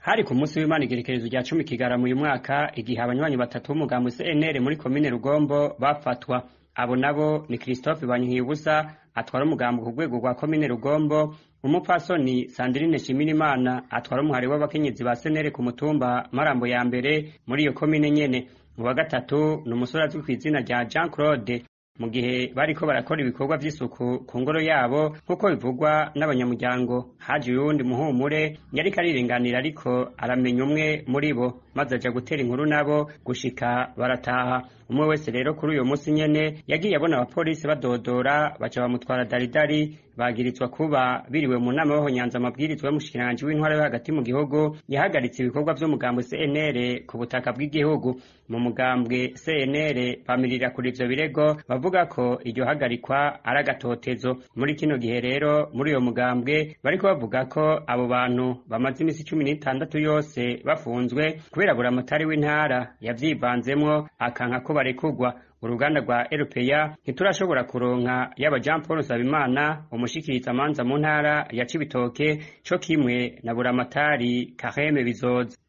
hari ku munsi w'Imana igerekerezo rya cumi kigarama uyu mwaka igihe abanywanyi batatu b'umugambi CNL muri komine Rugombo bafatwa abo nabo ni Christophe Banyihibusa atwara umugambi ku rwego rwa komine Rugombo umupfasoni Sandrine Shimirimana atwara umuhari w'abakenyezi ba CNL ku mutumba Marambo ya mbere muri iyo komine nyene uwa gatatu ni umusore azwi kw'izina rya Jean Claude mu gihe bariko barakora ibikorwa vy'isuku ku ngoro yabo nk'uko bivugwa n'abanyamuryango haje uyundi muhumure yariko arirenganira ariko aramenya umwe muri bo maze aja gutera inkuru nabo gushika barataha umwe wese rero kuri uyo musi nyene yagiye abona abapolisi badodora baca bamutwara daridari bagirizwa kuba biriwe mu nama y'abahonyanza amabwirizwa y'umushikiranganji w'intwara yo hagati mu gihugu yahagaritse ibikorwa vy'umugambwe CNL ku butaka bw'igihugu mu mugambwe CNL bamirira kuri ivyo birego bavuga ko iryo hagarikwa ari agatotezo muri kino gihe rero muri uyo mugambwe bariko bavuga ko abo bantu bamaze imisi cumi n'itandatu yose bafunzwe kubera buramatari w'intara yavyivanzemwo akanka ko barekugwa uruganda rwa RPA ntiturashobora kuronka yaba Jean Paul Nsabimana umushikiriza amanza mu ntara ya Cibitoke co kimwe na buramatari Kareme Bizoza